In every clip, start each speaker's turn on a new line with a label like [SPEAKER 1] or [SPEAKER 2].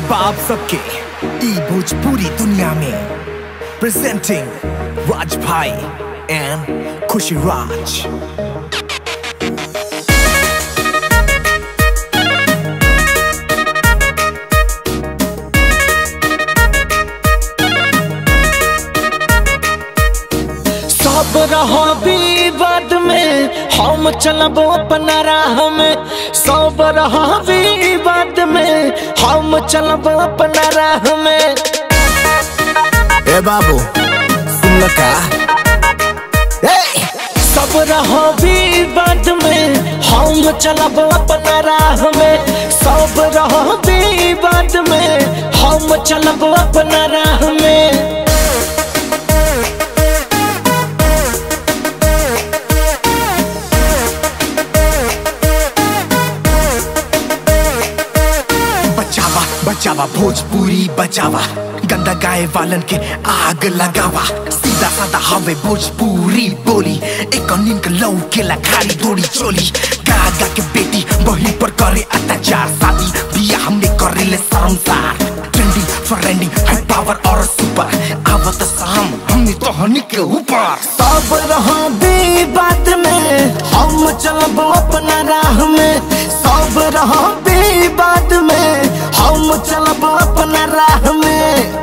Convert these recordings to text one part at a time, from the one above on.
[SPEAKER 1] बाप सबके ई भोजपुरी दुनिया में प्रेजेंटिंग राज भाई एंड खुशी राज
[SPEAKER 2] सब रहो विवाद में हम चलब अपना राह में सब रहो विवाद में हम चलब अपना राह में
[SPEAKER 1] ए बाबू सुन लो का ए
[SPEAKER 2] सब रहो विवाद में हम चलब अपना राह में सब रहो विवाद में हम चलब अपना राह में
[SPEAKER 1] बचावा बचावा भोजपुरी बचावा गंदा गाय वालन के आग लगावा सीधा साधा हवे भोजपुरी बोली एक नीम के लऊ के लखारी दौड़ी चोली गागा के बेटी वही पर करे अत्याचार शादी बिया हमने करे ले शर्मसार ट्रेंडिंग फ्रेंडिंग है पावर और सुपर आवत साम हमने तो हनी के ऊपर
[SPEAKER 2] सब रहो विवाद में हम चलब अपना राह में सब रहो विवाद में हम चलब अपना राह में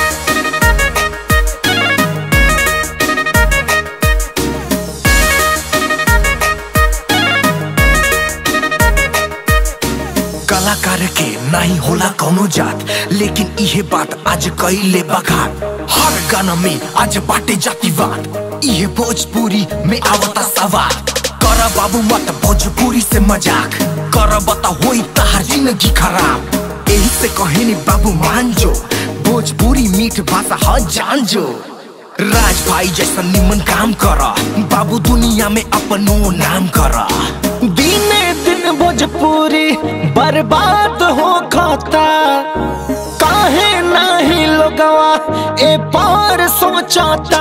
[SPEAKER 1] कलाकार के नहीं होला कौनो जात लेकिन इहे बात आज कईले बघाट हर गाना में आज बाटे जातिवाद इहे भोजपुरी में आवता सवाल कर बाबू मत भोजपुरी से मजाक कर बता होई तहार जिंदगी खराब यही से कहेनी बाबू मान जो भोजपुरी मीठ भाषा ह जान जो राज भाई जैसा निमन काम कर बाबू दुनिया में अपनो नाम कर
[SPEAKER 2] दिने दिन भोजपुरी बर्बाद हो खाता काहे नहीं लोगवा ए पार सोचता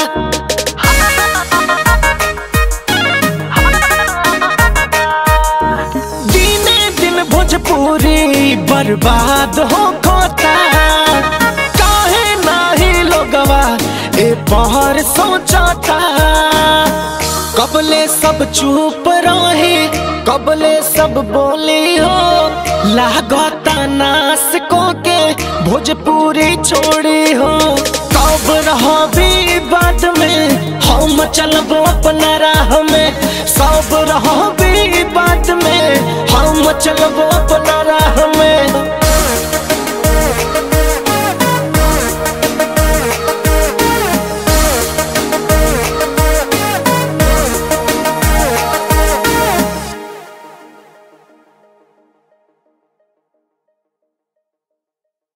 [SPEAKER 2] दिने दिन भोजपुरी बर्बाद हो खाता काहे नहीं लोगवा ए पार सोचता कबले सब चुप रहे कबले सब बोली हो लागता नास को के भोजपुरी छोड़ी हो कब रहो विवाद में हम चलब अपना राह में सब रहो विवाद में हम चलब अपना राह